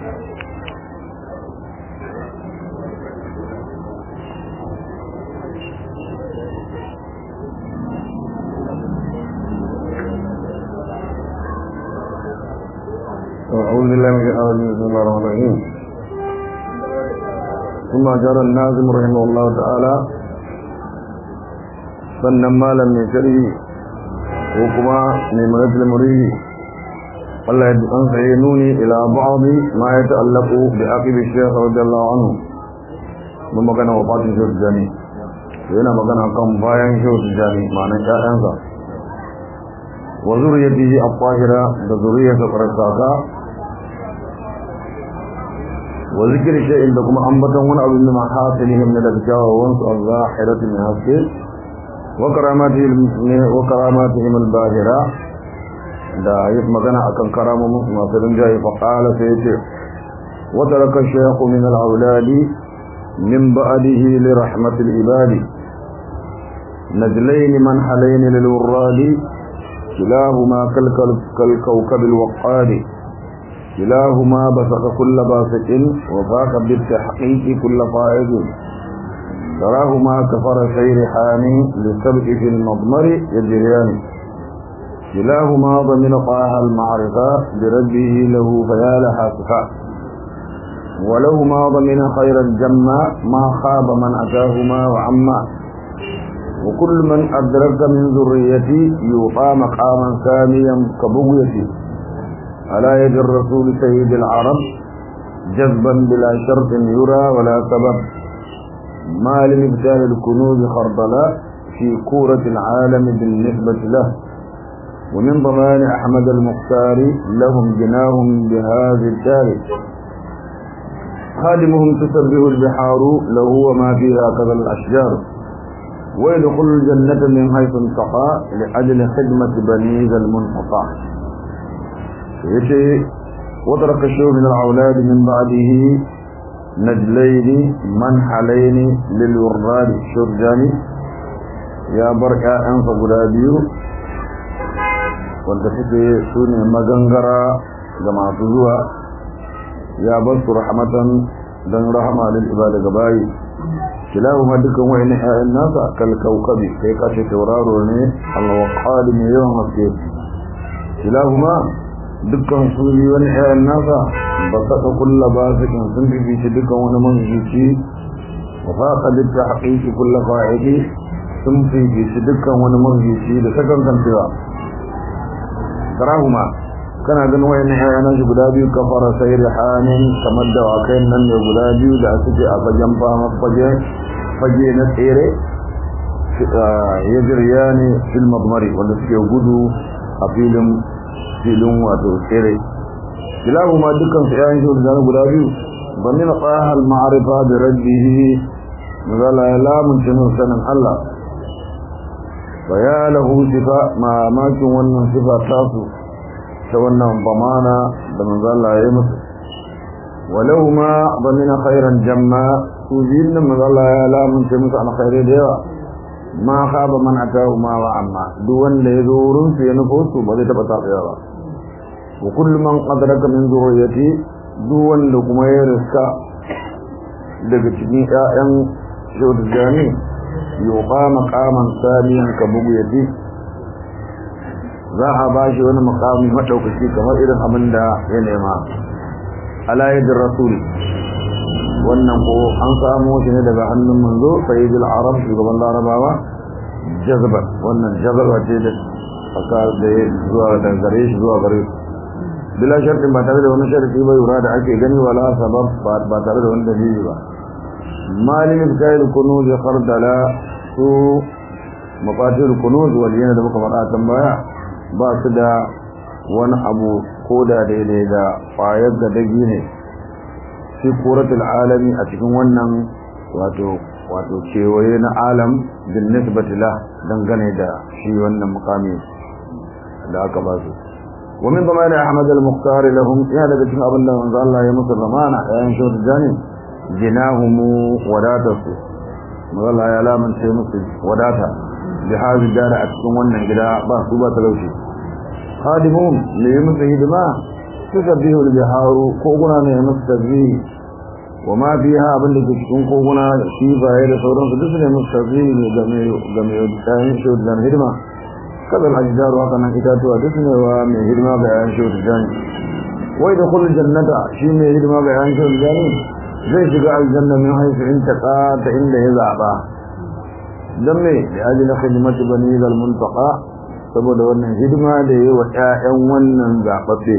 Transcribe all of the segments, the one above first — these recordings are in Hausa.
أعوذ بالله من الشيطان الرجيم بسم الله الرحمن الرحيم ثم جرى الناظم رحمه الله تعالى sannan malam mai sharhi ko kuma mai magatul muridi Allah ya an sai nuni ila ba'dhi ma ya ta'allaqu bi aqibi shaykh radiyallahu anhu mun magana wa fatin shaykh jani yana magana kan bayan shaykh jani ma'anar ƴaƴansa wa zuriyatihi at-tahira da zuriyarsa farsaka wa zikri shay'in da kuma ambatan wani abu min mahasilihim da daga kyawawansu az-zahirati min hasil وكراماتهم الباهرة da yi magana akan karamomin masu rinjaye faƙala sai ce wata raka shaykhu min al-auladi min ba'dihi li rahmatil ibadi najlayn man halayn lil wuradi kilahuma kal kal kawkab al-waqadi kilahuma basaka kull basiqin wa faqa bit tahqiq kull fa'idin تراهما كفر سير حاني للسبق في المضمر يجريان كلاهما ضمن طه المعرفة بربه له فيا لها صفاء ولهما ضمن خير الجمع ما خاب من أتاهما وعما وكل من أدرك من ذريتي يوطى مقاما ساميا كبغيتي على يد الرسول سيد العرب جذبا بلا شرط يرى ولا سبب ما لمبتال الكنوز خردلا في كورة العالم بالنسبة له ومن ضمان أحمد المختار لهم جناهم بهذا الدار خادمهم تسبه البحار له وما فيها كذا الأشجار ويدخل الجنة من حيث انتقى لأجل خدمة بني ذا المنقطع يشي وترك الشيء من الأولاد من بعده نجلين منحلين للوراد شرجاني يا بركة أنف غلابيو wanda suke su ne magangara ga masu zuwa ya bar su rahmatan don rahama lil ibada ga bayi kilahu ma dukan wa'in ƴaƴan nasa kal kaukabi kai kace tauraro ne al-waqali ne yawan haske kilahu ma dukkan su ne wani ƴaƴan nasa ba saka kulla ba sakin sun bibici dukkan wani manzuci wa faqa lit tahqiqi kullu fa'idi sun bibici dukkan wani manzuci da sakan kantewa karahuma kana ganin wayannan ƴaƴan shi guda biyu kafara sayr hanin kamar da wakai nan ne guda biyu da suke a fagen fama fage fage na tsere ya jiryani fil madmari wanda suke gudu a filin filin wato tsere kilahuma dukkan su ƴaƴan shi da guda biyu banina qaha al ma'rifa bi rabbihi mazala ya lamun tinu sanan Allah wa ya lahu sifa ma makin wannan sifa tasu ta wannan bamana da manzala ya musu walahuma banina khairan jamma su biyun nan manzala ya lamun tinu an khaire da yawa ma khaba man atahuma wa amma duk wanda ya zo wurin su ya nufo su ba zai taba tafiya ba wa kullu man qadraka min zurriyyati duk wanda kuma ya riska daga cikin ƴaƴan shawdani yuqa maqaman samiyan ka bugu yadi za a ba shi wani maqami madaukaki kamar irin abin da ya nema ala yadir rasul wannan ko an samu shi ne daga hannun manzo sayyidul arab shugaban larabawa jazba wannan jazba ce da aka da zuwa da gare shi zuwa gare shi bila shartin ba tare da wani sharti ba yura da ake gani wala sabab ba tare da wani dalili ba malin kail kunuz khardala su mafatir kunuz waliyana da muka faɗa kan baya ba su da wani abu ko da daidai da ƙwayar da dagi ne fi kuratul alami a cikin wannan wato wato kewaye na alam bin nisbati la dangane da shi wannan mukami da aka ba su ومن ضمان أحمد المختار لهم يا لك تشن أبن الله من الله يمصر ضمانا يا إنشاء الجانب جناهم وداته من الله يا لا من شيء مصر وداته بهذه الدار أتكون ونن كده باسوبة تلوشي خادمهم ليمصر هدما tusabbihu al-biharu koguna ne masu tasbihi wa ma fiha abin da ke cikin koguna shi baye da sauransu duk ne masu tasbihi ne game game da kayan shi da hidima kadal ajdaru haka nan itatuwa duk ne wa mai hidima ga yayin shi da jani wai da kullu jannata shi ne hidima ga yayin shi da jani zai shiga aljanna min haifu in taqa ta inda ya zaba dan me da ajina khidmatu bani zal muntaqa saboda wannan hidima da yayi wa ƴaƴan wannan zababbe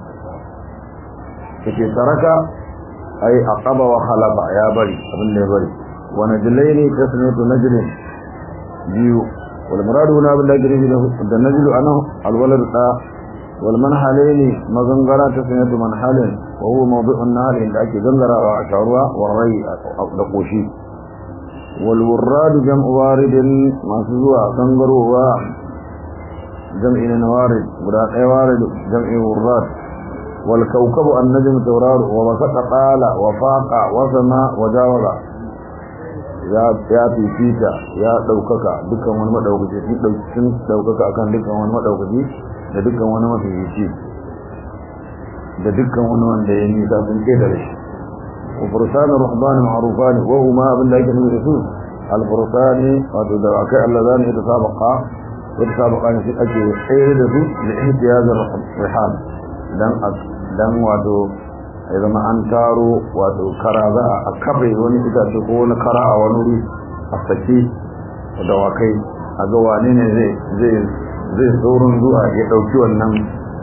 yake taraka ai aqaba wa khalaqa ya bari abin da ya bari wa najlaini tasniyatu najlin biyu wal muradu na bil najli da najlu anahu al walad da wal manhalaini mazangara tasniyatu manhalin wa huwa mawdu'un nahl inda ake gangara wa asharuwa wa rai da koshi wal wurrad jam'u waridin masu zuwa gangarowa jam'i na warid guda ɗaya warid jam'i wurrad والكوكب النجم تورار ووسط قال وفاق وسما وجاوز ya ya fifita ya daukaka dukkan wani madaukaki shi daukin daukaka akan dukkan wani madaukaki da dukkan wani mafifici da dukkan wani wanda ya nisa sun ke da shi wa fursanu ruhban ma'rufan wa huma abin da yake nuna su al fursani wato da akai Allah zani ya tasabaqa ya tasabaqa ne shi ake tsere da su da ihtiyaz ar-rihan dan dan wato ya zama an taro wato kara za a kafe wani itace ko wani kara a wani wuri a saki da wakai a ga wane ne zai zai zai tsoron zuwa ya dauki wannan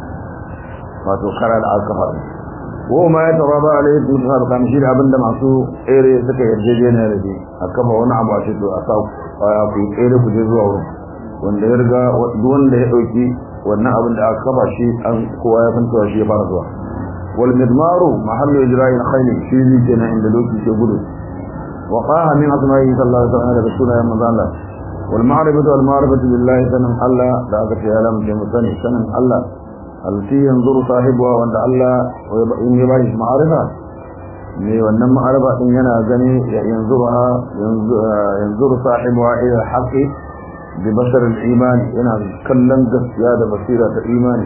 wato kara da aka faɗi ko ma ya tara ba alai su sa kan shi abinda masu tsere suka yarjejeniya da shi a kafa wani abu a ce to a sa ku tsere ku je zuwa wurin wanda ya riga wanda ya dauki wannan abin da aka kafa shi an kowa ya san cewa shi ya fara zuwa wal midmaru mahallu ijra'il khayl shi ne kenan inda doki ke gudu wa qaha min asma'i sallallahu alaihi wasallam da sunan manzo Allah wal ma'rifatu wal ma'rifatu billahi sanan Allah da aka ce alam ke musani sanan Allah alti yanzuru sahibuwa wanda Allah in ya bashi ma'arifa ne wannan ma'arifa din yana gani yanzuru yanzuru sahibuwa ila haqqi ببصر الإيمان هنا كلم قصيا ده بصيرة الإيمان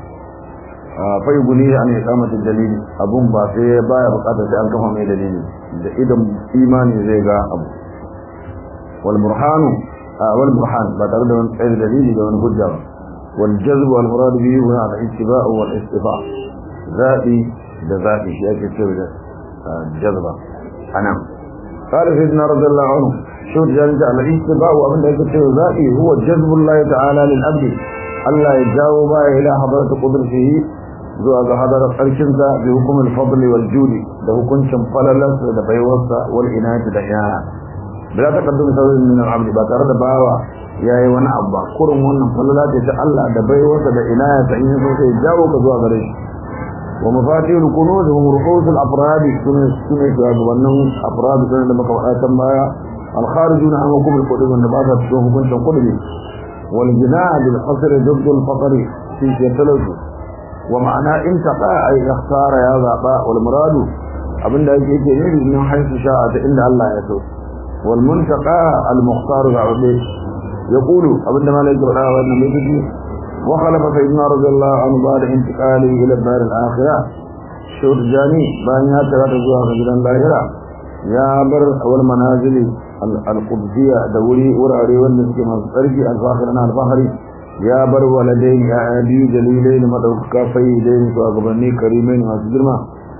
فيقولي عن إقامة الدليل أبون باسي بايا بقاطة سأل كفا مي دليل ده إدم إيماني زيغا أبو والبرهان والبرهان باترد من غير دليل ده من حجة والجذب والمراد به هنا الاتباع والاستفاع ذاتي ده ذاتي شيء كتير ده جذبة أنا قال سيدنا رضي الله عنه شوف ذلك على الاتباع ومن ذلك الذاتي هو جذب الله تعالى للعبد الله يجاوب إلى حضرة قدرته zuwa ga hadarar ƙarshensa bi hukumin fadli wal judi da hukuncin falalarsa da baiwarsa wal inati da yana bila ta kaddum saurin min al-abdi ba tare da bawa yayi wani abu ba kurin wannan falala ce ta Allah da baiwarsa da inayata in yaso sai jawo ka zuwa gare shi wa mafatihul kunuz hum ru'usul afrad sunan sunan ga wannan afrad sunan da muka faɗa kan baya al-kharijun an hukum al-qudus wanda ba ta cikin hukuncin qudus wal jinaa bil qasr ضد الفقر في talatu wa ma'ana in taqa ay ikhtara ya zaba wal muradu abinda yake yake ne min haisu sha'a ta inda Allah ya so wal muntaqa al mukhtar ga'ude yaqulu abinda malai ga wada wannan mai tafi wa khalafa sayyidina radiyallahu anhu ba'da intiqali ila dar al akhirah shur jani bayan ya tara zuwa ga gidan lahira ya bar wal manazili al qudsiya da wuri wurare wanda suke masu tsarki al fakhirana al fakhri ya bar waladai ya biyu dalilai da madaukaka fayyidai su a gabanni karimai masu girma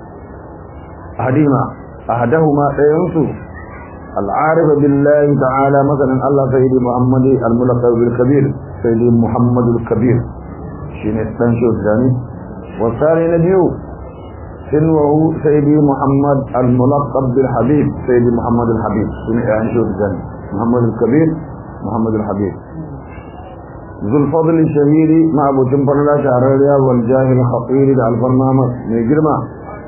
hadima ahadahuma ɗayansu al'arifa billahi ta'ala masanin Allah sayyidi Muhammad al-mulaqab bil kabir sayyidi Muhammad al-kabir shine dan shudani wasari na biyu sinwahu sayyidi Muhammad al-mulaqab bil habib sayyidi Muhammad al-habib shine dan shudani Muhammad al-kabir Muhammad al-habib ذو الفضل الشهير مع ابو جنبر لا شعريا والجاه الخطير على البرنامج من جرما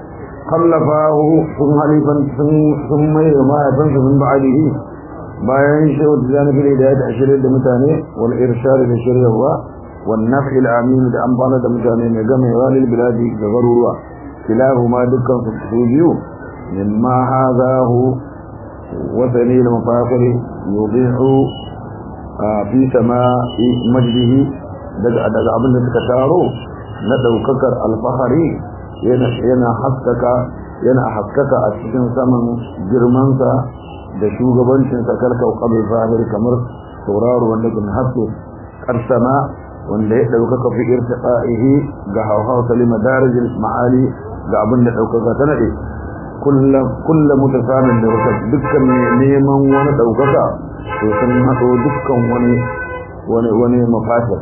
خلفاه ثم حليفا ثم ما يفنس من بعده bayan shi wata zane fili da ya ta ashirin da mutane wal irshad da shiryawa wal naf'i al amin da amfana da mutane mai gamewa lil biladi da garuruwa kilahu ma dukkan su su biyu mimma hadahu wa dalil mafaqir yudihu fi sama'i majdihi daga daga abin da suka taro na daukakar alfahari yana yana haskaka yana haskaka a cikin saman girmansa da shugabancinsa karkau qabl zahir kamar sauraro wanda ke haske karsama wanda ya ɗaukaka fi irtiqa'ihi ga hawhaw salima darajil ma'ali ga abin da ɗaukaka ta nade kullum kullum mutasamin da wata dukkan neman wani ɗaukaka to sun haɗo dukkan wani wani wani mafatir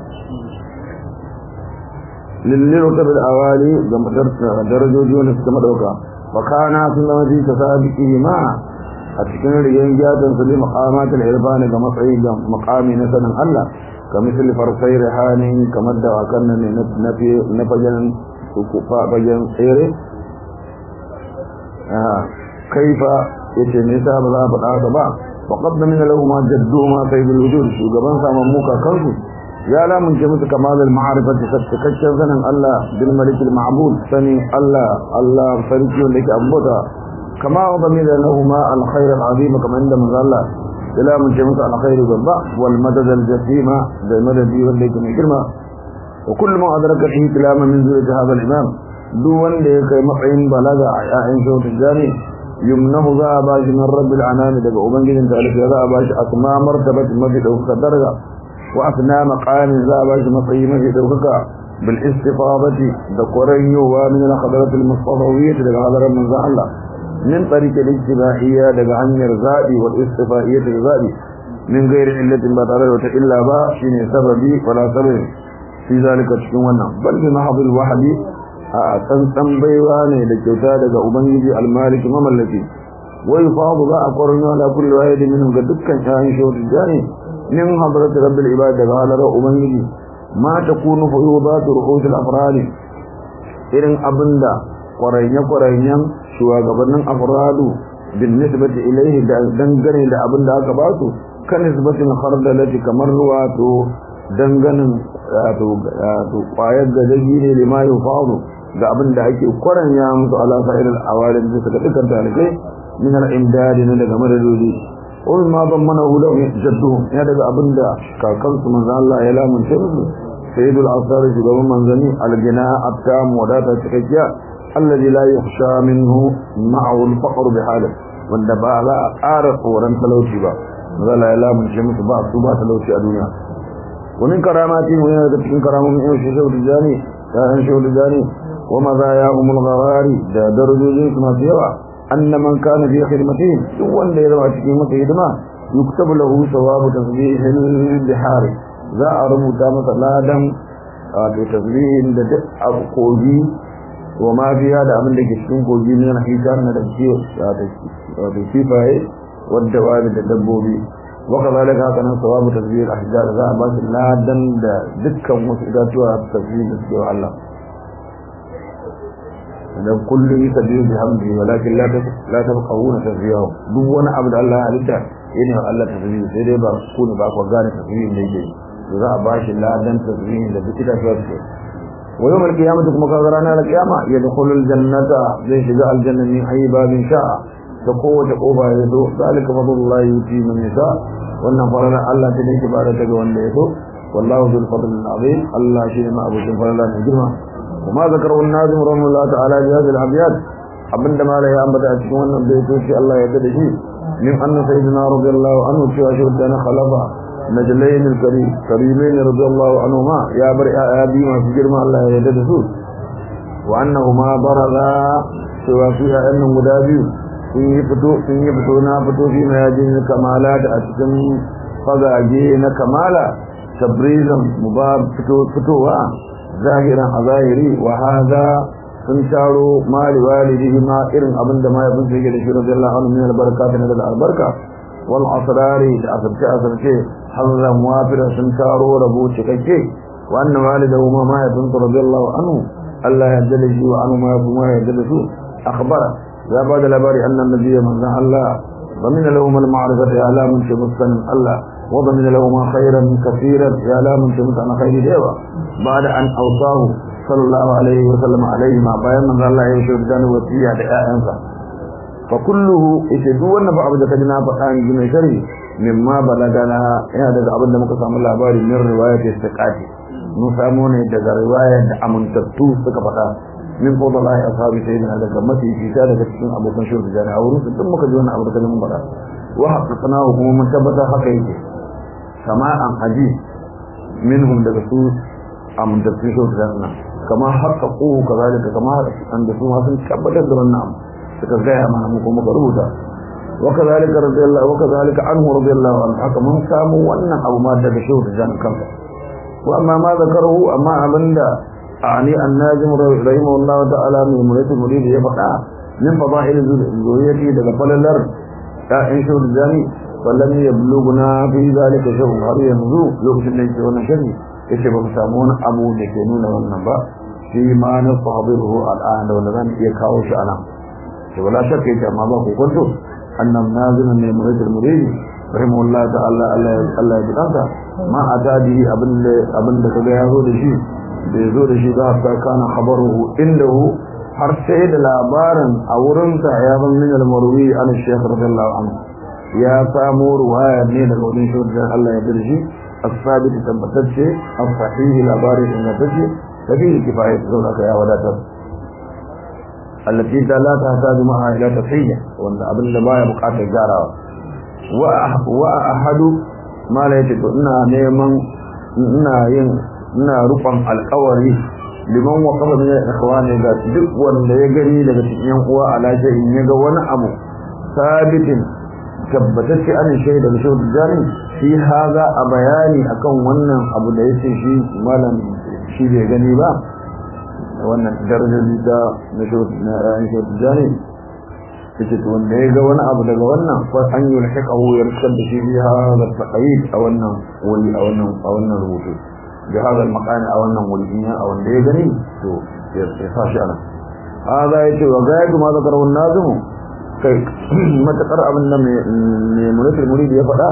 lillin wata bil awali ga darajoji wanda suka madauka wa kana sun zama fi tasabiqi ma a cikin rigen gyatan su li maqamatul irfan ga matsayi ga maqami na sanin Allah كمثل فرسي رحاني كما دعا كان نفي نفجن فجن خيره آه. كيف يتنسى بلا بلا بلا وقد من له ما جدوما سيد الوجود شو قبان سامموكا كنسو يا لا من جمس كمال المعرفة تكتشف سنن الله بالملك المعبود سني الله الله فريق لك أبوتا كما وضمن لهما الخير العظيم كما عند من الله ila mun ce musu alkhairu babba wal madad al jasima da madadi wanda yake mai girma wa kullu man adraka fi kalama min zuri hadha al imam duk wanda ya kai matsayin balaga a yayin sautin jami yumnahu za a bashi min rabbil anami daga ubangijin ta alfi za a bashi asma martabat mafi daukaka daraja wa asna maqamin za a bashi matsayi mafi daukaka bil istifadati da qoranyowa min al khadarat al mustafawiyyah daga hadaran manzo Allah من طريق الاجتماعية لغني الزادي والاستفائية الزادي من غير علة بطريقة إلا با شين سببي ولا سبب في ذلك تشكونا بل بمحض الوحد تنسن بيواني لكيوتا لغا أبنجي المالك مملكي ويفاض ذا أقرنا على كل واحد منهم قد دكا شاهن شوت الجاني من حضرة رب العباد قال له أبنجي ما تكون فيوضات رؤوس الأفراد إذن أبندا قرين قرين shugabannin afradu bin nisbati ilaihi da dangane da abin da aka ba su kan nisbatin khardalati kamar wato danganin wato wato kwayar gajaji ne lima yufadu ga abin da ake kwaranya musu ala sa'ir al-awarin da suka dukkan talibai min al-imdad ne daga madadodi ul ma ban mana hula jadduhum ya daga abin da kakansu manzo Allah ya lamunce musu sayyidul asar shugaban manzani al-gina at-tam wadata cikakkiya الذي لا يخشى منه معه الفقر بحاله wanda ba za a ƙara tsoron talauci ba zala ya lamunce musu ba su ba talauci a duniya wani karamati mu yana da cikin karamomin yau shi shaudu jani ya yan shaudu jani wa maza ya umul gharari da darajojin su masu yawa anna man kana fi khidmatihim duk wanda ya zama cikin masa hidima yuktabu lahu sawabu tasbihil bihari za a rubuta masa ladan wato tasbihin da duk abu kogi wa ma fiya da abin da ke cikin kogi ne na hitar na da ciwo da kifaye wadda wani da dabbobi wa kazalika haka nan sawabu tasbih ahjar za a ba shi ladan da dukkan wasu idatuwa tasbih da suke wa Allah dan kullum yusabbihu bihamdihi walakin la la tafqahuna tasbihahu duk wani abu da Allah ya halitta yana wa Allah tasbih sai dai ba ku ne ba ku gane tasbih da yake za a ba shi ladan tasbih da duk idatuwa suke ويوم القيامة كما قال رانا القيامة يدخل الجنة زي شجاع الجنة من أي باب شاء تقوة قوبة يدو ذلك فضل الله يؤتي من يشاء وأن فرنا الله تليك بارتك وأن يدو والله ذو الفضل العظيم الله شيء ما أبو سنفر الله نجرمه وما ذكره الناظم رحمه الله تعالى بهذه الأبيات abinda mala ya ambata a cikin wannan baitoci Allah ya dade shi min anna sayyidina radiyallahu anhu cewa shi da na khalafa najlayn al-karim karimain radiyallahu anhuma ya bar ya bi masu girma Allah ya dade su wa annahuma baraza cewa su ya annan guda biyu sun yi fito sun yi fito na fito fi mayajin kamala da a cikin fagage na kamala tabrizan mubab fito fitowa zahiran a zahiri wa hada sun taro mali walidihi ma irin abin da mahaifin su yake da shi radiyallahu anhu min albarka ta daga albarka wal asrari da asarce asarce hazan wafira sun taro rabo cikakke wa anna walidahu ma mahaifin su radiyallahu anhu Allah ya jalla shi wa anhu ma ya kuma ya jalla su akhbara ya ba da labari annan nabiyyi manzon Allah ومن لهم المعرفة يا لا من شمسا الله وضمن لهم خيرا كثيرا يا لا من شمس عن خير ديوة بعد أن أوصاه صلى الله عليه وسلم عليه ما بيان من الله يشهد كان وسيا لآيانسا فكله يشهدوا أن بعض ذكرنا فقان جمع شري مما بلغنا هذا أبدا مقسم الله باري من رواية استقاتي mun samu ne daga riwayar da amintattu suka faɗa min fadlahi ashabi sayyidina daga mafi fita daga cikin abokan shirku jani a wurin su duk muka ji wannan abu da mun faɗa wa haqqana kuma mun tabbata haka yake sama'an haji minhum daga su amintattu shirku jani kama haqqaqu kazalika kama an da su ma sun tabbatar da wannan abu suka gaya mana mu kuma muka rubuta وكذلك رضي الله وكذلك عنه رضي الله عنه haka mun samu wannan abu ma daga shehu da jan kansa wa amma ma zakaru amma abinda ani annajim rahimahullah ta'ala min murati murid ya faɗa min fadail zuriyati daga falalar ta in shehu da jani wallam yabluguna fi zalika shehu har yanzu lokacin da yake wannan shari yace ba mu samu wani abu da ke nuna wannan ba shi ma na sahabiru al'an da wanda zan iya kawo shi anan to wala shakka yake amma ba ku kwanto أن نازل من مريد المريد رحمه الله تعالى الله يبقى ما أتى به أبن أبن كذا يزود شيء بيزود شيء ذهب كان خبره عنده har sai da labarin a wurinsa ya ban min al-marwi an shaykh radiyallahu anhu ya samu ruwaya ne daga wurin shi da Allah ya dirshi as-sabit tabbatacce as-sahih labarin ingantacce tafi kifayat saboda ya wadatar التي لا تحتاج معها إلى تصحيح وأن أبن لما يبقى تجارة وأحد ما لا يتدو إنا نيمان إنا ين إنا رفع القوري liman waqafa min ikhwani da duk wanda ya gani daga cikin yan uwa ala shay'in ya ga wani abu sabitin tabbatacce an shay daga shi jari shi haza a bayani akan wannan abu da yace shi malam shi bai gani ba wannan darajar da na shautu jani take to wanda ya ga wani abu daga wannan fa an yi lahaqahu ya rikar da shi biha da taqayid a wannan wuri a wannan a wannan rubutu bi hada al-maqani a wannan wuri in a wanda ya gani to ya sa shi ana hada yace wa gaidu ma zakaru an-nazimu kai matakar abin da mai munatul murid ya faɗa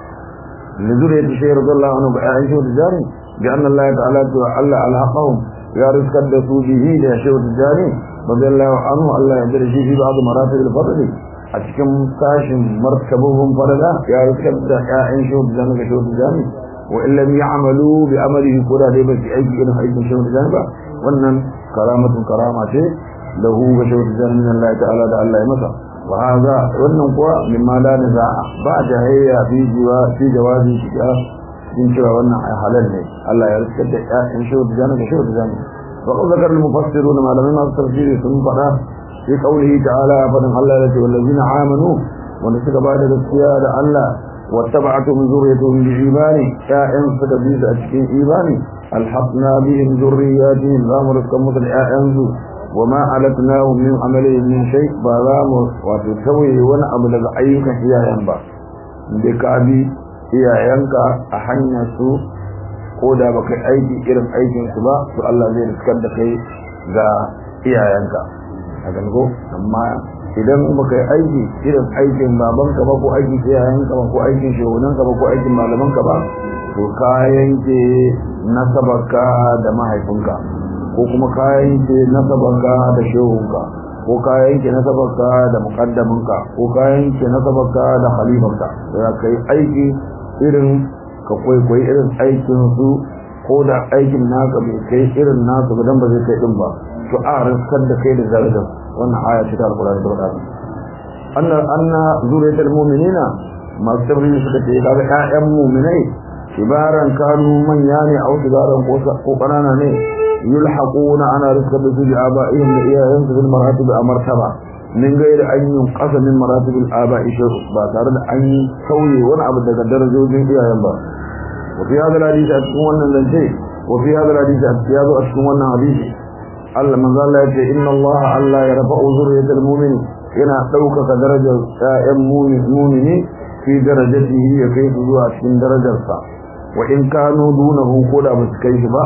لذرية الشيخ رضي الله عنه بعائشة الجاري بأن الله تعالى تعالى ألحقهم ya riskar da su bihi da shehu tijjani radiyallahu anhu Allah ya dare shi fi ba'd maratib al-fadl a cikin sashin martabubun farada ya riskar da ƴaƴan shehu tijjani ga shehu tijjani wa in lam ya'malu bi amalihi ko da dai ba su aiki irin aikin shehu tijjani ba wannan karamatun karama ce lahu ga shehu tijjani min Allah ta'ala da Allah ya masa wa hadha wannan kuwa mimma la niza'a ba jahayya fi jiwa fi jawabi shiga in cewa wannan ai halal ne Allah ya riskar da ƴaƴan shehu da jana da shehu da jana wa qad zakara al-mufassirun malamai masu tafsiri sun faɗa fi qawlihi ta'ala fadan Allah ya ce wallazina amanu wanda suka ba da gaskiya da Allah wattaba'atuhum zurriyyatuhum bi imani ƴaƴan suka bi a cikin imani alhaqna bihim zurriyyatihim za mu riskar musu da ƴaƴansu wa ma alatnahum min amalihim min shay ba za mu wato tawaye wani abu daga ayyukan iyayen ba da ka bi iyayenka a hanyar su ko da baka aiki irin aikin su ba to Allah zai riskar da kai ga iyayenka a gango amma idan baka yi aiki irin aikin babanka ba ko aikin iyayenka ba ko aikin shehunanka ba ko aikin malamanka ba to ka yanke nasabarka da mahaifinka ko kuma ka yanke nasabarka da shehunka ko ka yanke nasabarka da muqaddaminka ko ka yanke nasabarka da khalifanka da kai aiki irin ka kwaikwayi irin aikin su ko da aikin naka bai kai irin nasu ba dan ba zai kai din ba to a riskar da kai da darajar wannan aya ce ta alqur'ani da wadata anna anna zuriyatul mu'minina masu tabbiri suka ce kaga ƴaƴan mu'minai ibaran kanu manya ne a wasu garan ko ƙanana ne yulhaquna ana rizqa bi suji aba'ihim da iyayensu bil maratib a martaba min gairi an yi ƙasa min maratib al aba'i shay'u ba tare da an yi sauye wani abu daga darajojin iyayen ba wa fi hadal hadisi a cikin wannan zance wa fi hadal hadisi a cikin wannan hadisi Allah manzo Allah ya ce inna Allah Allah ya rafa'u zurriyatal mu'min yana ɗaukaka darajar ƴaƴan mu'mini fi darajatihi ya kai su zuwa cikin darajarsa wa in kanu dunahu ko da ba su kai shi ba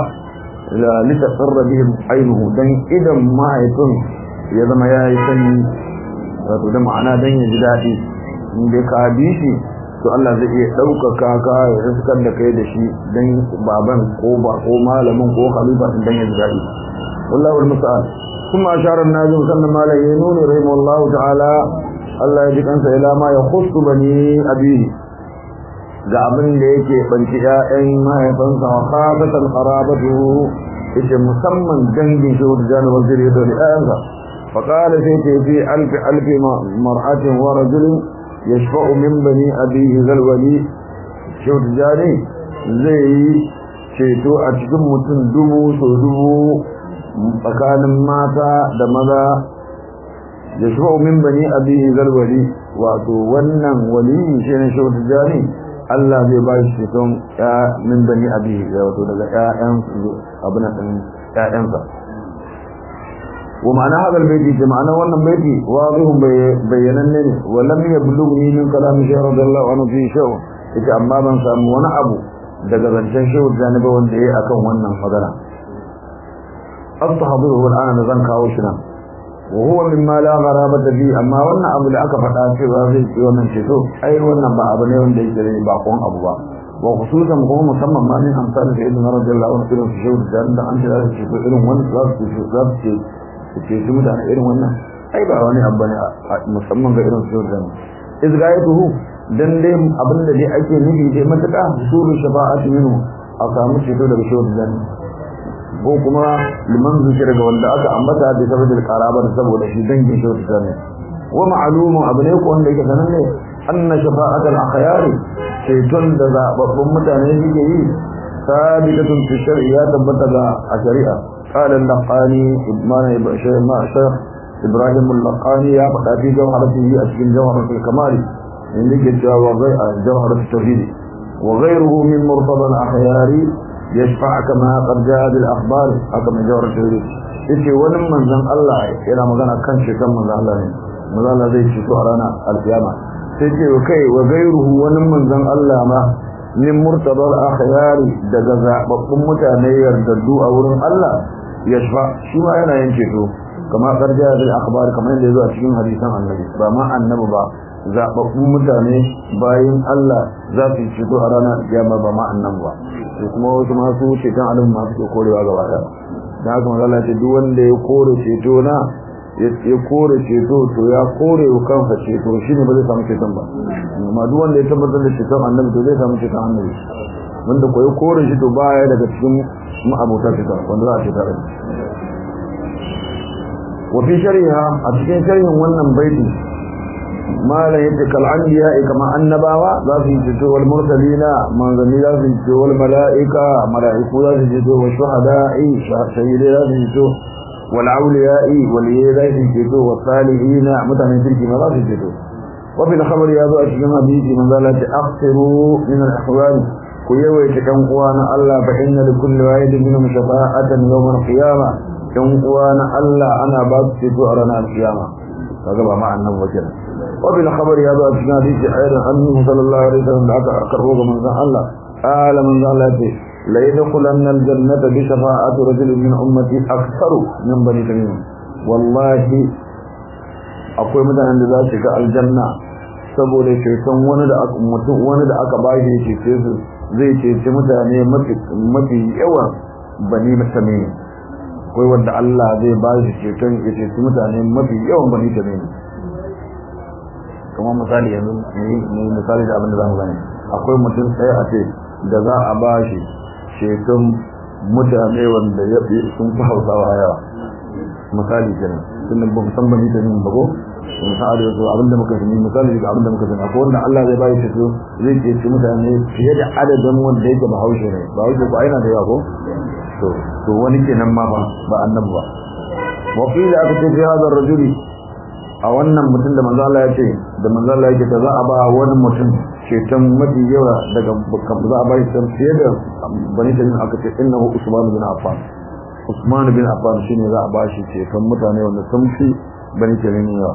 la litasarra bihim ainuhu dan idan mahaifin ya zama ya yi sani wato da ma'ana dan ya ji daɗi in dai ka bi shi to Allah zai iya ɗaukaka ka ya riskar da kai da shi dan baban ko ba ko malamin ko khalifa dan ya ji daɗi والله المستعان ثم أشار الناجم سنة ما لا ينون رحمه الله تعالى الله يجب أنسى إلى ما يخص بني أبيه ga abin da yake banci ƴaƴan mahaifansa wa khasatan qarabatu yace musamman dangin shi da jani waziri da ƴaƴansa fa qala sai ce fi alfi alfi mar'atin wa rajulin yashfa'u min bani abihi zalwali shi da jani zai yi ceto a cikin mutum dubu so dubu tsakanin mata da maza yashfa'u min bani abihi zalwali wato wannan wali shi ne shi da jani Allah zai ba shi ceton ya min bani abi ya wato daga ƴaƴan abin nan ƴaƴansa wa ma'ana hadal baiti ce ma'ana wannan baiti wadihun bayyananne ne wa lam yablughni min kalam shaykh radiyallahu anhu fi shaw ita amma ban samu wani abu daga zancen shehu janiba wanda yayi akan wannan magana astahdiru al'ana da zan kawo shi nan wa huwa mimma la gharabata fi amma wannan abu da aka faɗa cewa zai ci wannan ceto ai wannan ba abu ne wanda yake da bakon abu ba wa khususan kuma musamman ma min amsal da ibn radiyallahu anhu irin shehu da da an da shi ko irin wannan za su ci za su ci ce su mutane irin wannan ai ba wani abu ne musamman ga irin shehu da izgayatuhu dan dai abin da dai ake nufi dai matuƙa suru shafa'atu minhu a samu ceto daga shehu da ko kuma liman zuci daga wanda aka ambata da saboda karabar saboda shi dangin shi ta ne wa ma'lumun abu ne ko wanda yake sanan ne anna shafa'atul akhyar shaytun da zababbun mutane suke yi sabitatun fi shar'iyya tabbata ga a shari'a qala al-laqani ibn shaykh ibrahim al-laqani ya faɗa fi jawharatihi a cikin jawharatul kamal inda ke cewa jawharatul tauhid wa ghayruhu min murtada al-akhyari يشفع كما قد جاء بالاخبار كما جاء الرسول yace wani manzon Allah yana magana kan shekan manzon Allah ne manzon Allah zai fito a ranar alkiyama sai ce kai wa gairuhu wani manzon Allah ma min murtabal akhyari daga zababbun mutane yardaddu a wurin Allah yashfa shi ma yana yin ceto kama karja bil akhbar kamar yadda yazo a cikin hadisan annabi ba ma annabi ba zababbun mutane bayin Allah za su fito a ranar alkiyama ba ma annabi ba to kuma wasu masu ceton alim masu ke korewa gaba da da haka mazala ce duk wanda ya kore ceto na ya kore ceto to ya kore wa kansa ceto shi ne ba zai samu ceton ba amma duk wanda ya tabbatar da ceton annabi to zai samu ceton annabi wanda ko ya kore shi to baya daga cikin ma'abota ceton wanda za a ceta da wa fi shari'a a cikin sharhin wannan baiti malam yadda kal'anbiya kama annabawa za su yi ceto wal mursalina manzanni za su yi ceto wal mala'ika mala'iku za su yi ceto wa shuhada'i shahidai za su yi ceto wal auliya'i waliyai za su yi ceto wa salihina mutanen kirki ma za su yi ceto wa fil khabar ya zo a cikin hadisi manzo Allah ta akhsiru min al ahwal ku yawaita kan uwa na Allah fa inna li kulli wahidin minhum shafa'atan yawm al qiyamah kan uwa na Allah ana ba su ceto a ranar kiyama kaga ba ma annabi wajen وفي الخبر هذا في حديث أيضا أنه صلى الله عليه وسلم دعك أقربه من ذا الله قال من ذا الله ليدخلن الجنة بشفاعة رجل من أمتي أكثر من بني تميم والله akwai mutanen da za su ga aljanna saboda ceton wani da aka mutum wani da aka ba shi cece su zai cece mutane mafi mafi yawan bani tamim akwai wanda Allah zai ba shi ceton ya cece mutane mafi yawan bani tamim kamar misali yanzu ne misali da abin da zamu gani akwai mutum tsaye a ce da za a ba shi ceton mutane wanda ya fi sun fi hausawa yawa misali kenan tunda ba mu san bani ta yin bago misali da abin da muka sani misali da abin da muka sani akwai wanda Allah zai bai ceto zai ce mutane fiye da adadin wanda yake ba haushe ne ba haushe ba yana da yawa ko to to wani kenan ma ba ba annabi ba wa qila aka ce fi hadha ar-rajuli a wannan mutum da manzo Allah ya ce da manzo Allah yake da za a ba wani mutum ceton mafi yawa daga za a ba shi fiye da bani da aka ce innahu Usman bin Affan Usman bin Affan shine za a ba shi ceton mutane wanda sun fi bani da yawa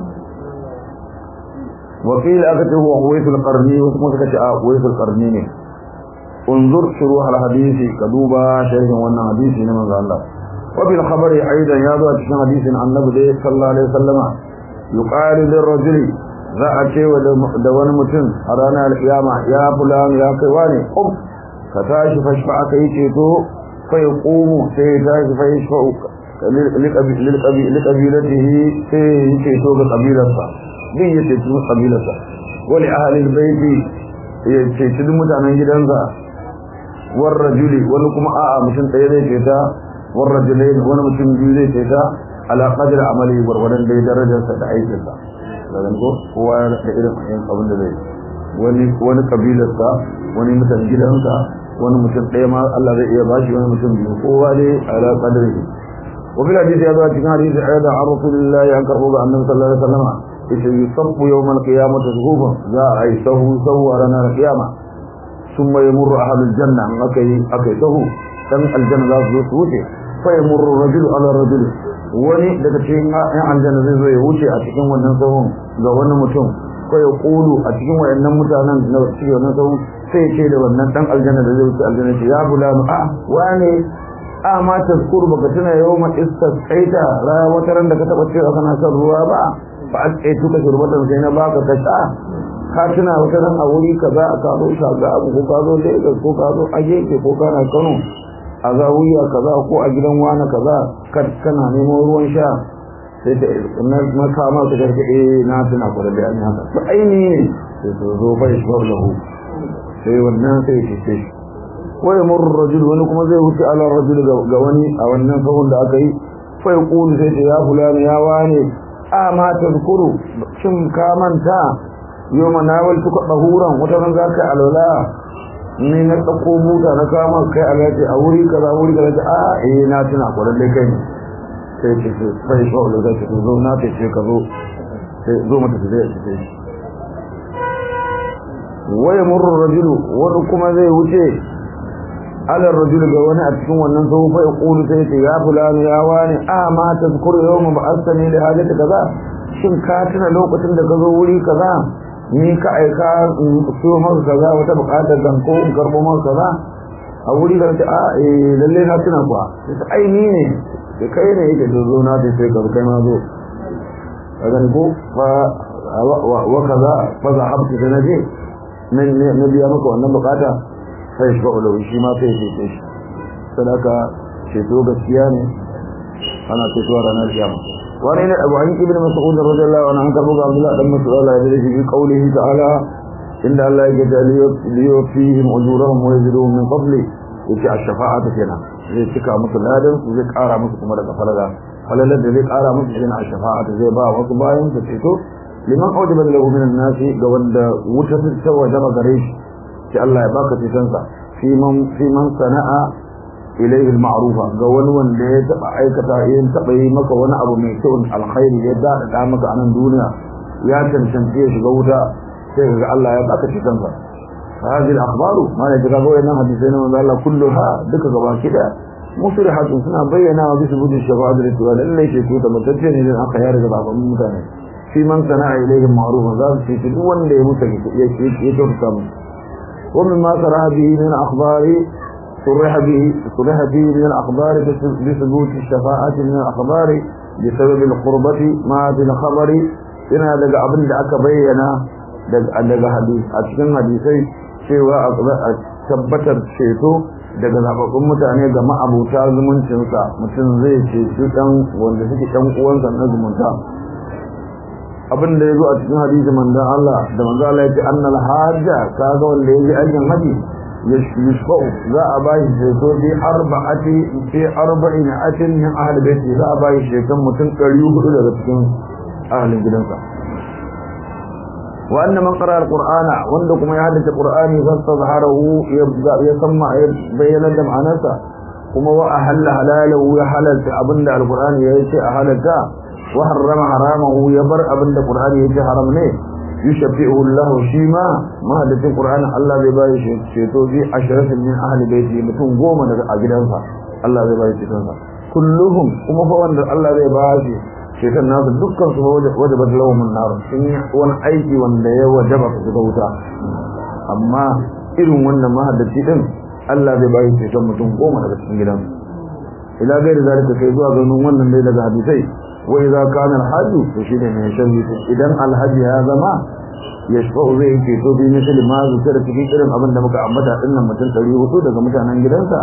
وقيل أكته هو قويس القرني واسمه كتاء قويس القرني انظر شروح الحديث كدوبا شيخ وانا حديث من الله وفي الخبر أيضا يضع تشن حديث عن النبي صلى الله عليه وسلم يقال للرجل za a ce da wani mutum a ranar alkiyama ya fulan ya kai wani um ka tashi fashfa aka yi ceto fa ya qumu sai ya tashi fa yashfa liqabilatihi sai ya ceto ga kabilarsa din ya ceto kabilarsa wali ahli albayti ya ceci duk mutanen gidansa war rajuli wani kuma a'a mutum ɗaya zai ceta war rajulain wani mutum biyu zai ceta ala qadri amali gwargwadon dai darajarsa da aikinsa daga ko kowa da irin abin da zai wani wani kabilarsa wani mutum gidansa wani mutum ɗaya ma Allah zai iya bashi wani mutum biyu kowa dai ala qadri wa bil hadith ya zo cikin hadisi ayyada an rasulullahi an karbo ga annabi sallallahu alaihi wasallam yace yusabbu yawmal qiyamati zuhuban za a yi sahu sahu a ranar qiyama ثم يمر أهل الجنة أكي أكي تهو دم الجنة لا يوتي فيمر الرجل على الرجل wani daga cikin ƴan aljanna zai zo ya wuce a cikin wannan sahun ga wani mutum ko ya kulu a cikin wayannan mutanen na cikin wannan sahun sai ce da wannan dan aljanna da zai wuce aljanna ce ya bulanu a wane a ma tazkuru baka tuna yawma istasqaita ra wata ran da ka taba cewa kana son ruwa ba fa asqaitu ka shurbatan sai na baka ka sha ka tuna wata ran a wuri kaza ka zo shaga abu ko ka zo Lagos ko ka zo Agege ko kana Kano a zawiya kaza ko a gidan wani kaza kana neman ruwan sha sai da na na kama ka garga eh na tuna ko da bayani haka to aini ne sai to zo bai shi lahu sai wannan sai ce ce ko ya murru rajul wani kuma zai wuce ala rajul ga wani a wannan sahun da aka yi fa yaqulu sai ce ya fulani ya wane a ma tazkuru shin ka manta yau nawal tuka ɗahuran wata ran za ka alwala ni na ɗauko buta na kama kai a gaji a wuri kaza wuri kaza a eh na tuna kwarar dai kai ne sai ce ce sai shi wa'ula zai ce zo na ce ce ka zo sai zo mata su zai ce waya murru rajulu wani kuma zai wuce alar rajulu ga wani a cikin wannan sau fa yaqulu sai ce ya fulani ya wani a ma tazkuru yawma ba'athani li hajati kaza shin ka tuna lokacin da ka zo wuri kaza ni ka aika so maka kaza wata bukatar gan ko in karbo maka kaza a wuri da ta a eh lalle na tuna kuwa sai ai ni ne sai kai ne yake zo na sai sai ka kai ma zo kaga ko fa wa kaza fa zahabtu da naje nan ne na biya maka wannan bukata sai shi ba shi ma sai shi shi sadaka ceto gaskiya ne ana ceto ranar kiyama wani ne abu hanki ibn mas'ud radiyallahu anhu an karbo ga Abdullah dan Mas'ud Allah ya dace fi qawlihi ta'ala inda Allah ya ga liyo fihim ujurahum wa yaziduhum min fadli yace ash-shafa'atu kenan zai cika musu ladan su zai kara musu kuma daga falala falalar da zai kara musu shine ash-shafa'atu zai ba wasu bayan su ceto liman awjaba lahu min an-nas ga wanda wuta ta wajaba gare shi sai Allah ya baka cetonsa fi man fi man sana'a ilayhi al-ma'rufa ga wani wanda ya taba aikata yin taba yi maka wani abu mai kyau alkhairi ya dada da maka a nan duniya ya tantance ya shiga wuta sai ga Allah ya baka cikin sa hadhihi al-akhbaru ma ne daga goyen nan hadisi ne wanda Allah kulluha duka gaba kida musrihatun suna bayyana wa bisu budin shafa'a da tuwa lalle ce ko da mutacce ne dan aka yare da baban mutane fi man sana'a ilayhi al-ma'ruf za su ce duk wanda ya mutu ya ce ya kyauta mu ومما صرح به من أخبار صرح به صرح به من الأخبار بثبوت الشفاعة من الأخبار بسبب القربة مع الخبر إن daga abin da aka bayyana daga hadisi a cikin hadisai cewa a tabbatar ceto daga zababbun mutane ga ma'abuta zumuncinsa mutum zai ceci dan wanda suke dan uwansa na zumunta abin da ya zo a cikin hadisi manzon Allah da manzon Allah ya ce annal hajja kaga wanda ya ji aikin haji yashfa'u za a bashi ceto bi arba'ati fi arba'in atin min ahli baiti za a bashi ceton mutum 400 daga cikin ahlin gidansa wa anna man qara alqur'ana wanda kuma ya haddace qur'ani fastazharahu ya samma ya bayyana da ma'anarsa kuma wa ahalla halalahu ya halalta abinda alqur'ani ya ce a halalta wa harrama haramahu ya bar abinda qur'ani ya ce haram ne yushabbihu Allah shi ma mahaddatin Qur'ani Allah zai bayi shi ceto bi asharatin min ahli baiti mutum goma daga a gidansa Allah zai bayi ceton sa kulluhum kuma fa wanda Allah zai bayi ceton nasu dukkan su waje ba lahum nar sun yi wani aiki wanda ya wajaba su ga wuta amma irin wannan mahaddaci din Allah zai bayi ceton mutum goma daga cikin gidansa ila gairi zalika kai zuwa ganin wannan dai daga hadisai وإذا كان الحج فشيء من يشرف إذن الحج هذا ما يشفع زي في توبي مثل ما ذكر في كلام أبن دمك عمتا إن متن تليه وطود كما كان جلسا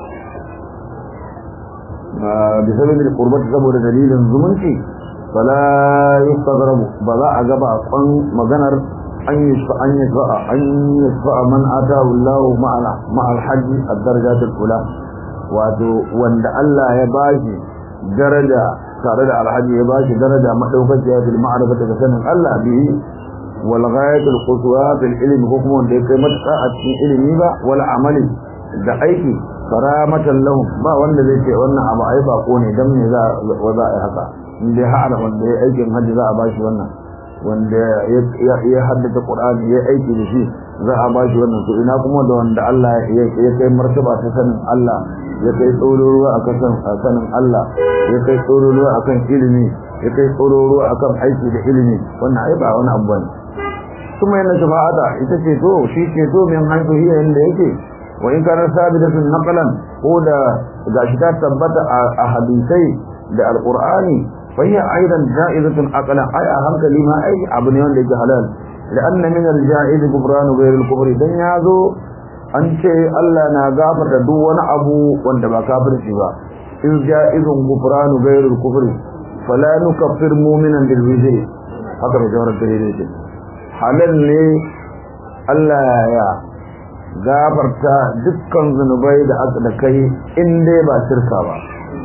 بسبب القربة سبب دليل زمنتي فلا يستغرب بلا أجب أصلا مغنر an yashfa an yashfa an yashfa man atahu Allah ma'a ma'al hajji ad-darajat al-ula wato wanda Allah ya bashi daraja tare da alhaji ya bashi daraja madaukakiya bil ma'rifati da sanin Allah bihi wal ghayatul quswa bil ilmi ko kuma wanda ya kai matuƙa a cikin ilimi ba wal amali da aiki karamatan lahum ba wanda zai ce wannan abu ai bako ne dan me za wa za a yi haka in dai har wanda ya aikin hajji za a bashi wannan wanda ya haddace Qur'ani ya aiki da shi za a bashi wannan to ina kuma da wanda Allah ya kai martaba ta sanin Allah ya kai tsororuwa akan sanin Allah ya kai tsororuwa akan ilimi ya kai tsororuwa akan aiki da ilimi wannan ai ba wani abu bane kuma yana shafa'ata ita ce to shi ce to min haifu hiya inda yake wa in kana sabidatun naqlan ko da gashi ta tabbata a hadisai da alqur'ani fa hiya aidan ja'izatun aqlan ai a hankali ma ai abu ne wanda yake halal لأن من الجائز كفران غير الكفر dan yazo an ce Allah na gafarta duk wani abu wanda ba kafirci ba in ja'izun gufranu ghairul kufri fala nukaffir mu'minan bil wizri haka mai jawar da yake halal ne Allah ya gafarta dukkan zunubai da aka da kai in dai ba shirka ba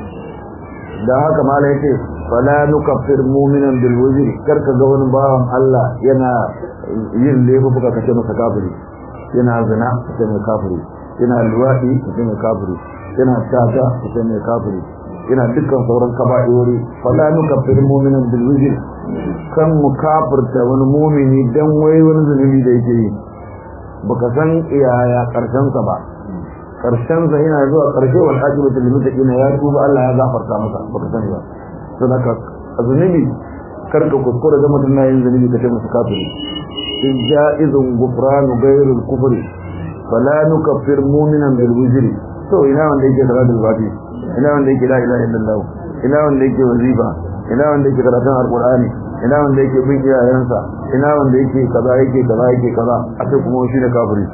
da haka mala yake fala nukaffir mu'minan bil wizri karka ga wani bawan Allah yana yin laifuka kace masa kafiri yana zina kace mai kafiri yana luwadi kace mai kafiri yana tata kace mai kafiri yana dukkan sauran kaba'irori fala nukaffir mu'minan bil wizri kan mu kafirta wani mu'mini dan wai wani zunubi da yake yi baka san iyaya karshen sa ba karshen sa yana zuwa karshe wal ajibatu lil muttaqin ya tuba Allah ya gafarta masa baka sani ba sadaka zunubi karka kuskura ga mutum na yin zunubi kace masa kafiri in ja'izun gufran ghayrul kufri fala nukaffir mu'minan bil wizri to ina wanda yake salatul fati ina wanda yake la ilaha illallah ina wanda yake wazifa ina wanda yake karatun alqur'ani ina wanda yake bin iyayensa ina wanda yake kaza yake kaza yake kaza a ce kuma shi ne kafiri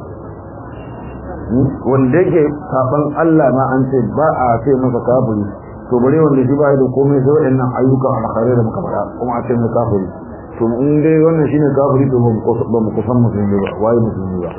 wanda yake saban Allah ma an ce ba a ce masa kafiri to bare wanda shi ba da komai sai waɗannan ayyukan alkhairai da muka faɗa kuma a ce mai kafiri to in dai wannan shine kafiri to ba mu kusan musulmi ba waye musulmi ba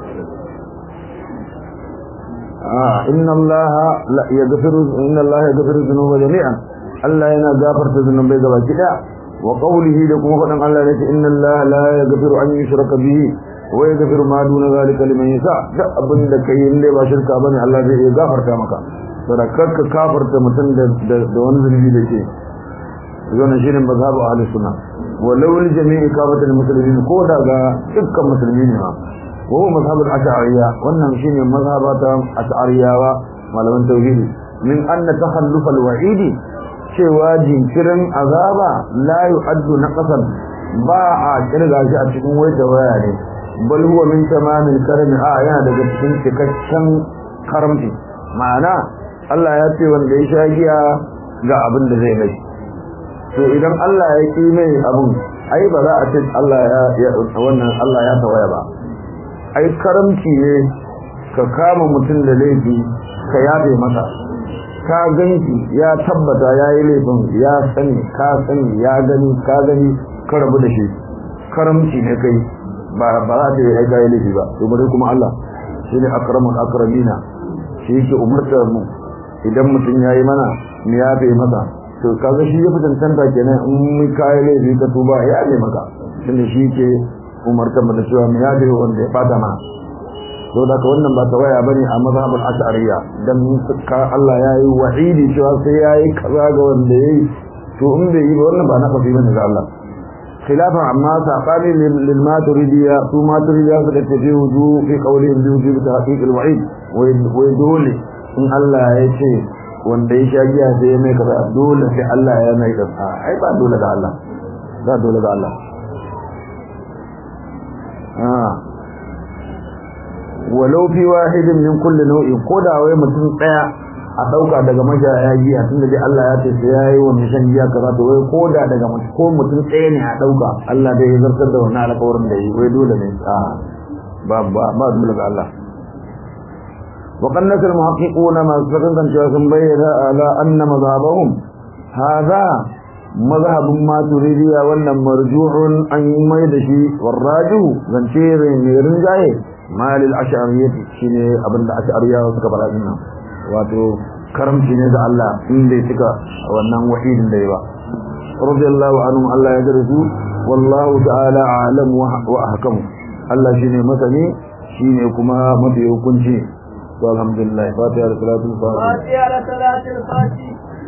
ah inna allaha la yaghfiru inna allaha yaghfiru dhunuba jami'an Allah yana gafarta zunubai gaba kida wa qawlihi da kuma faɗan Allah ne inna allaha la yaghfiru an yushraka bihi wa yaghfiru ma duna zalika liman yasha da abin da kai in dai ba shirka bane Allah zai iya gafarta maka sadakarka kafarta mutum da wani zunubi da ke wannan shine mazhabu ahli sunna walau li jami'i kafatul muslimin ko daga dukkan musulmi ne ma wa huwa mazhabul ash'ariyya wannan shine mazhabata ash'ariyawa malaman tauhidi min anna takhalluf al-wa'id cewa jinkirin azaba la yu'addu naqasan ba a kirga shi a cikin wata waya ne bal huwa min tamamil karami a yana daga cikin cikakken karamci ma'ana Allah ya ce wanda ya sha giya ga abin da zai mai to idan Allah ya ki mai abin ai ba za a ce Allah ya wannan Allah ya tawaya ba ai karamci ne ka kama mutum da laifi ka yabe masa ka ganki ya tabbata ya yi laifin ya sani ka sani ya gani ka gani ka rabu da shi karamci ne kai ba ba za ta yi aika yi laifi ba to bari kuma Allah shi ne akramul akramina shi yake umartar mu idan mutum ya yi mana mu yafe masa to kaga shi ya fi cancanta kenan in mun kai laifi ka tuba ya yafe maka tunda shi ke umartar mu da cewa mu yafe wanda ya bata mana to da wannan ba tawaya bane a mazhabul ash'ariyya dan ka Allah ya yi wa'idi cewa sai ya yi kaza ga wanda yayi to in bai yi ba wannan ba na fafi bane ga Allah خلافا عما ساقاني للماتريدية ثم ماتريدية فقد في وجوه في قولهم بوجوب تحقيق الوعيد ويدول in Allah ya ce wanda ya sha giya sai ya mai kaza dole sai Allah ya mai kaza ai ba dole ga Allah ba dole ga Allah ah walau fi wahidin min kulli nau'in koda wai mutum daya a dauka daga mashaya giya tunda dai Allah ya ce sai yayi wannan shan giya kaza to wai koda daga mutum ko mutum daya ne a dauka Allah dai ya zartar da wannan alƙawarin da yi wai dole ne a ba ba ba dole ga Allah وقد نسى المحققون ما سبقا كان بين على أن مذهبهم هذا mazhabin maturidiya wannan marjuhun an yi mai da shi warrajihu zance mai rinjaye malil ash'ariyyati shine abinda ash'ariyawa suka fara din nan wato karamci ne da Allah in bai cika wannan wahidin da ba radiyallahu anhu Allah ya darsu wallahu ta'ala alam wa ahkam Allah shine masani shine kuma mafi hukunci to alhamdulillah fatiha da salatul fatiha fatiha da salatul fatiha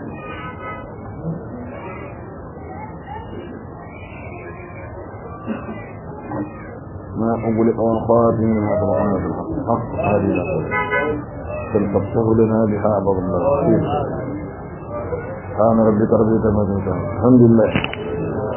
ما أقول قوان خاتم ما طبعنا في الحق حق هذه تلقبته لنا بها أبض الله كان ربك ربك ما الحمد لله